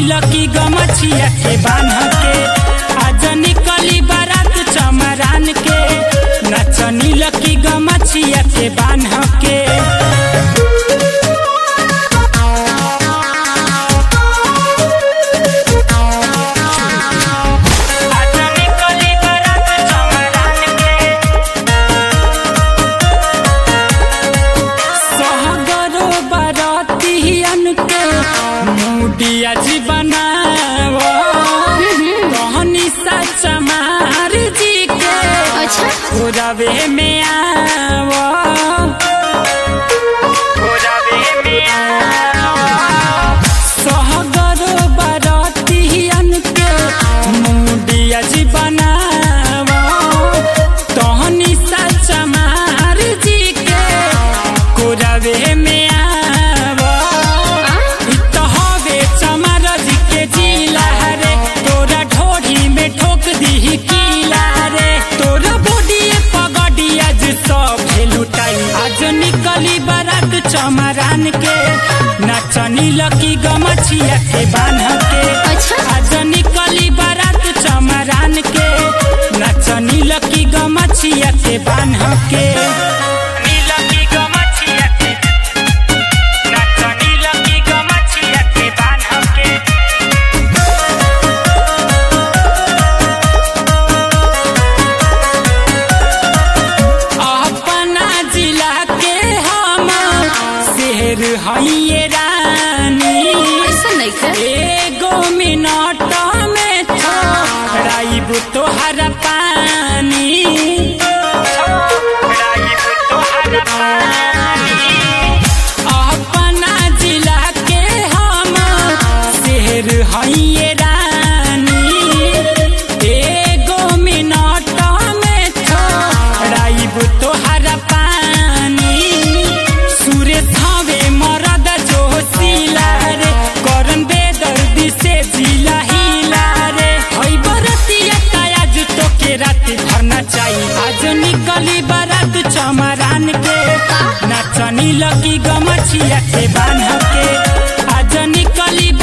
लकी गमछिया के बान्ह के आज निकली बारात चमरान के नचनी लकी गमछिया के बान्ह के आज निकली बारात चमरान के सहगरो बरतियन के मुडिया जी बनाव कहनी सच मार जी के अच्छा रवे में आव रवे में आव सहगरो बरतियन के मुडिया जी बनाव तहनी सच मार जी के कोरवे में आव इ त हवे चमर जी के जिला रे तोरा ढोढ़ी में ठोक दीही कीला रे तोरा बॉडी पगड़ी आज सब लुटाई आज निकली बारात चमरान के नचनी लकी गमछिया के बान्ह के अच्छा। आज निकली बारात चमरान के नचनी लकी गमछिया के बान्ह के नीलकी गमछिया के नचनी लकी गमछिया के बान्ह के अपना जिला के हम शेर हइये रानी ऐसा नहीं कर एगो मिनट में छोड़ाइब तोहर पानी छोड़ाइब तोहर पानी अपना जिला के हम शेर हइये रानी एगो मिनट में छोड़ाइब तोहर पानी सूर्य थावे मरद जोशीला रे करन बेदर्दी से जिला हिला रे हई बरतिया काज तो के रात भरना चाहिए आज निकली बारात चमरान के नचनी लगी गमछिया के बान्ह के आज निकली